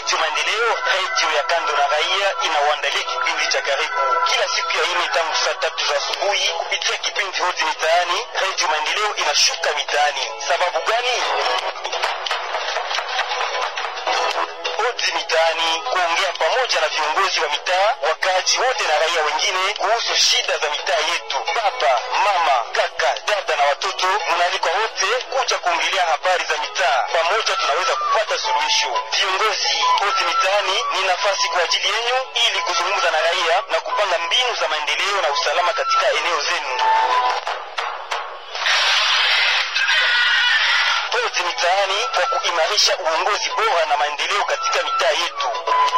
Redio Maendeleo, redio ya kando na raia, inawaandalia kipindi cha karibu kila siku ya ine tangu saa tatu za asubuhi kupitia kipindi hoti mitaani. Redio Maendeleo inashuka mitaani. Sababu gani? Hodi mitaani, kuongea pamoja na viongozi wa mitaa, wakaaji wote na raia wengine kuhusu shida za mitaa yetu. Baba, mama, kaka, dada na watoto, mnaalikwa wote kuja kuongelea habari za mitaa. Pamoja tunaweza kupata suluhisho. Viongozi, hodi mitaani ni nafasi kwa ajili yenu ili kuzungumza na raia na kupanga mbinu za maendeleo na usalama katika eneo zenu. Hodi mitaani kwa kuimarisha uongozi bora na maendeleo katika mitaa yetu.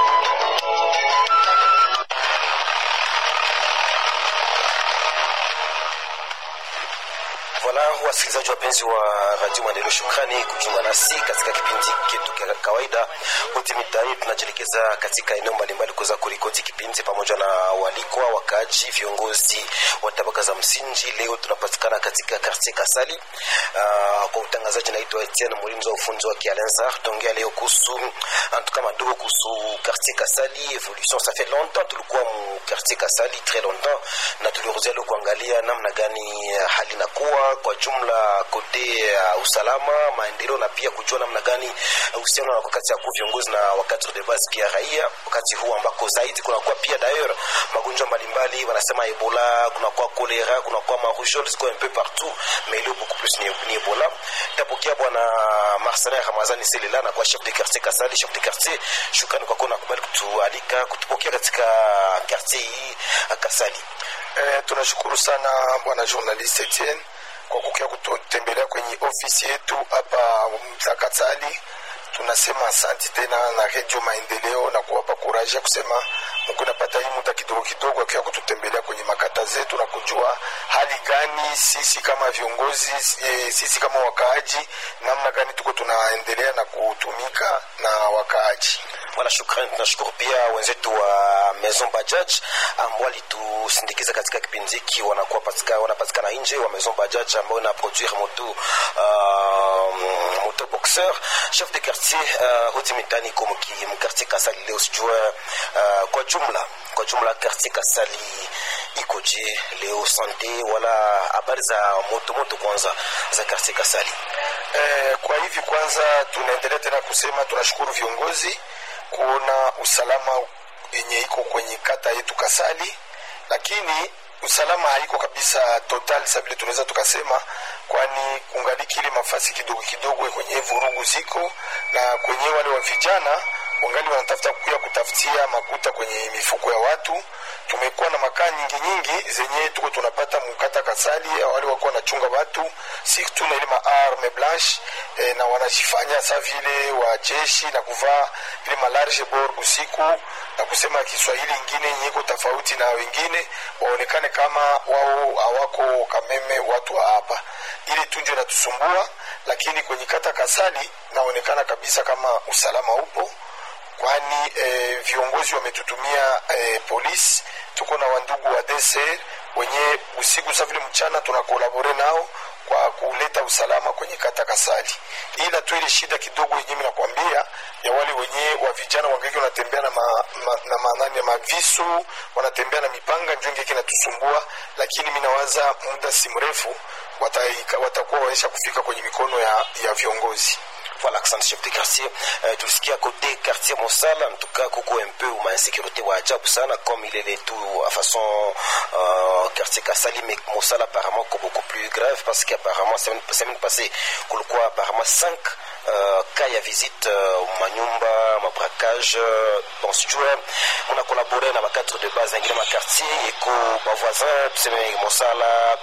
Voilà, wasikilizaji wapenzi wa Radio Maendeleo, shukrani kujiunga nasi katika kipindi chetu cha kawaida Hoti Mitaani. Tunajielekeza katika eneo mbalimbali kuweza kurikodi kipindi pamoja na walikwa, wakaaji, viongozi wa tabaka za msingi. Leo tunapatikana katika quartier Kasali. Uh, kwa utangazaji naitwa Etienne Mulinzi wa ufunzi wa Kialenza. Tutaongea leo kuhusu antuka madogo kuhusu quartier Kasali evolution. Ça fait longtemps tulikuwa mu quartier Kasali très longtemps, na tuliruzia leo kuangalia namna gani hali inakuwa kwa jumla kote ya uh, usalama maendeleo, na pia kujua namna gani uhusiano uh, wakati ya viongozi na wakati de base pia raia, wakati huu ambako zaidi kunakuwa pia d'ailleurs magonjwa mbalimbali, wanasema Ebola, kunakuwa kolera, kunakuwa marougeole ziko un peu partout, mais leo beaucoup plus ni, ni Ebola. Tapokea bwana Marcelin Ramazani Selela na kwa chef de quartier Kasali, chef de quartier, shukrani kwa kuwa nakubali kutualika kutupokea katika quartier hii Kasali. Eh, tunashukuru sana bwana journalist Etienne kwa kukia kutembelea kwenye ofisi yetu hapa Mtakatali. Tunasema asanti tena na Radio Maendeleo na kuwapa kuraji ya kusema mko napata hii muda kidogo kidogo akiwa kututembelea kwenye makata zetu na kujua hali gani sisi kama viongozi e, sisi kama wakaaji namna gani tuko tunaendelea na kutumika na wakaaji. Wala shukrani. Tunashukuru pia wenzetu wa Maison Bajaj ambao walitusindikiza katika kipindi hiki, wanakuwa patika, wanapatikana nje wa Maison Bajaj ambao ina produire moto uh, moto boxer chef de quartier uh, hoti mitani ko mkartier Kasali leo sijua uh, kwa jumla kwa jumla quartier Kasali ikoje leo sante wala habari za moto moto kwanza za quartier Kasali eh, kwa hivi kwanza tunaendelea tena kusema tunashukuru viongozi kuona usalama yenye iko kwenye kata yetu Kasali, lakini usalama haiko kabisa total sa vile tunaweza tukasema, kwani kungaliki ile mafasi kidogo kidogo kwenye vurugu ziko na kwenye wale wa vijana wangali wanatafuta kuya kutafutia makuta kwenye mifuko ya watu. Tumekuwa na makaa nyingi nyingi zenye tuko tunapata mukata Kasali, wale wako wanachunga watu si tu na ile maarme blanche e, na wanajifanya sa vile wa jeshi na kuvaa ile malarge bor usiku na kusema Kiswahili ingine nyiko tofauti na wengine, waonekane kama wao hawako kameme watu wa hapa. Ile tunjo inatusumbua, lakini kwenye kata Kasali naonekana kabisa kama usalama upo kwani eh, viongozi wametutumia eh, polisi. Tuko na wandugu wa DCR wenye usiku sa vile mchana tunakolabore nao kwa kuleta usalama kwenye kata Kasali, ila tu ile shida kidogo yenyewe nakwambia ya wale wenye wa vijana wangeki wanatembea na ma, ma, na manani ya mavisu wanatembea na mipanga njo ngeki natusumbua, lakini mi nawaza muda si mrefu watakuwa waisha kufika kwenye mikono ya, ya viongozi. Voilà, accent chef de quartier. Euh, tulisikia côté quartier Mosala, en tout cas, kuko un peu uma insécurité wa ajabu sana, comme il est tout à façon euh, quartier Kasali, mais Mosala apparemment c'est beaucoup plus grave parce qu'apparemment, semaine passée, kulikuwa apparemment 5 uh, cas ya visite uh, manyumba mabraquage uh, bon sijue muna kolabore na bakadre de base ingine makartier eko bavoisin tuseme mosala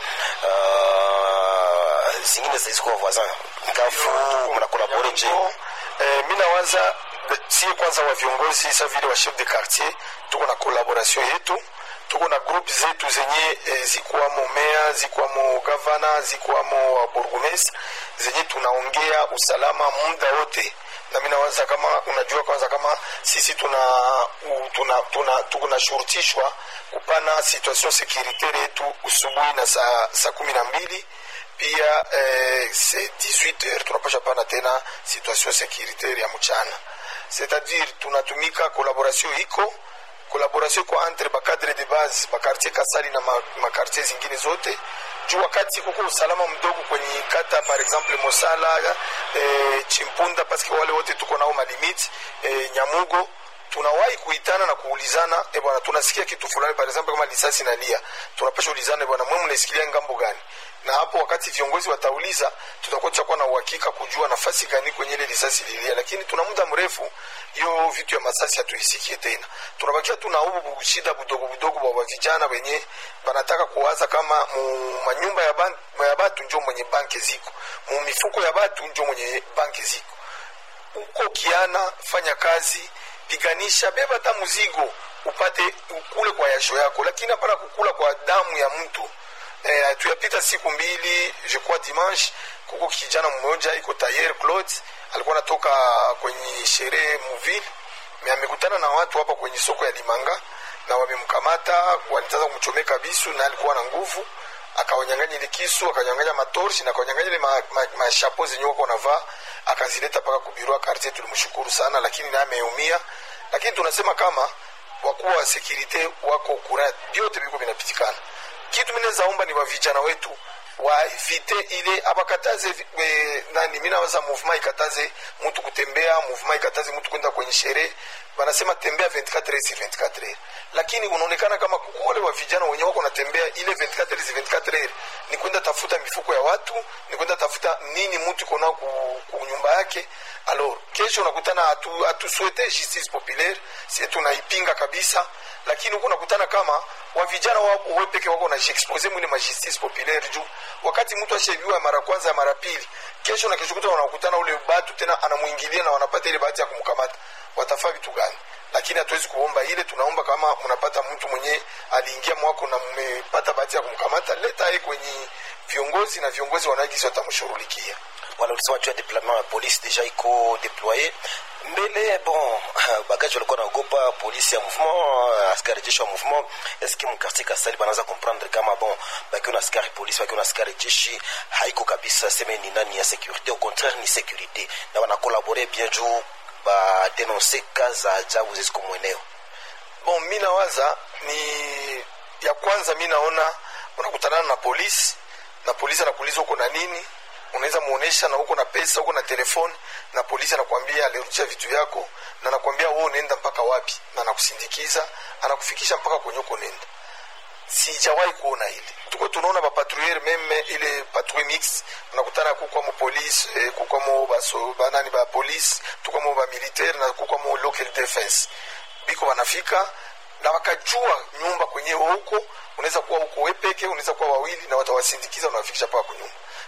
uh, zingine ziziko voisin ngafu muna kolabore je eh, mi nawaza sie kwanza wa viongozi sa vile wa chef de quartier tuko na collaboration yetu tuko na groupe zetu zenye e, zikwamo mea zikwamo gavana zikwamo burgomestre zenye tunaongea usalama muda wote na mi nawaza kama unajua kwanza kama sisi tuna tuna tuna tuko na shurutishwa kupana situation securitaire yetu usubuhi na saa saa kumi na mbili pia eh, 18 heures tunapasha pana tena situation securitaire ya mchana c'est-à-dire tunatumika collaboration iko collaboration iko entre bakadre de base bakartier kasali na makartier ma zingine zote juu wakati kuko usalama mdogo kwenye kata par exemple mosala eh, chimpunda paske wale wote tuko nao malimiti eh, nyamugo tunawahi kuitana na kuulizana e bwana tunasikia kitu fulani par exemple kama lisasi nalia tunapasha ulizana e bwana mwe mnaisikilia ngambo gani na hapo wakati viongozi watauliza tutakuwa tutakuwa na uhakika kujua nafasi gani kwenye ile risasi lilia lakini tuna muda mrefu hiyo vitu ya masasi hatuisikie tena tunabakia tuna ubu shida budogo budogo wa vijana wenye banataka kuwaza kama mu manyumba ya, ban, ya batu njo mwenye banki ziko mu mifuko ya batu njo mwenye banki ziko uko kiana fanya kazi piganisha beba hata mzigo upate ukule kwa yasho yako lakini hapana kukula kwa damu ya mtu eh, tuyapita siku mbili je crois dimanche kuko kijana mmoja iko tayer claude alikuwa anatoka kwenye sherehe muville me amekutana na watu hapa kwenye soko ya limanga na wamemkamata walitaka kumchomeka bisu na alikuwa na nguvu akawanyanganya ile kisu akanyanganya matorshi na akawanyanganya ile mashapo ma, ma zenye wako wanavaa akazileta mpaka kubirua kartie tulimshukuru sana lakini naye ameumia lakini tunasema kama wakuu wa sekurite wako kura vyote viko vinapitikana kitu minawezaomba ni wavijana wetu waevite ile abakataze e, nani mi nawaza movement ikataze mtu kutembea movement ikataze mtu kwenda kwenye sherehe wanasema tembea 24 si 24 lakini unaonekana kama wale wa vijana wenye wako natembea ile 24 si 24 ni kwenda tafuta mifuko ya watu ni kwenda tafuta nini mtu iko nao ku, ku nyumba yake alors kesho unakutana hatuswete atu justice populaire si tunaipinga kabisa lakini huko unakutana kama wa vijana wawe peke wako na jiexpose mwile ma justice populaire juu wakati mtu ashebiwa mara kwanza ya mara pili kesho na kesho kuta wanakutana ule batu tena anamuingilia na wanapata ile bahati ya kumkamata watafaa vitu gani lakini hatuwezi kuomba ile tunaomba kama mnapata mtu mwenye aliingia mwako na mmepata bahati ya kumkamata leta ye kwenye viongozi na viongozi wanaagisi watamshughulikia wala ulisema juu ya deploiement ya polisi deja iko deploye mbele bon bagaji walikuwa naogopa polisi ya mouvement askari jeshi wa mouvement eske mkartier kasali banaanza comprendre kama bon bakiwa na askari polisi bakiwa na askari jeshi haiko kabisa seme ni nani ya sécurité au contraire ni sécurité na wanakolabore bien juu badenonse ka za ajabu zisiko mweneo bon mi nawaza ni ya kwanza mi naona unakutana na polisi na polisi anakuuliza uko na nini unaweza muonesha na uko na pesa uko na telefoni na polisi anakwambia alirudisha vitu yako na anakwambia wewe unaenda mpaka wapi na anakusindikiza anakufikisha mpaka kwenye uko nenda sijawahi kuona ile tuko tunaona bapatrouiller meme ile patrouille mix unakutana kukwamo polisi eh, kukwamo baso banani ba polisi tukwamo ba militaire na kukwamo local defense biko wanafika na wakajua nyumba kwenyewe huko unaweza kuwa huko wewe peke unaweza kuwa wawili na watawasindikiza unawafikisha mpaka kunyumba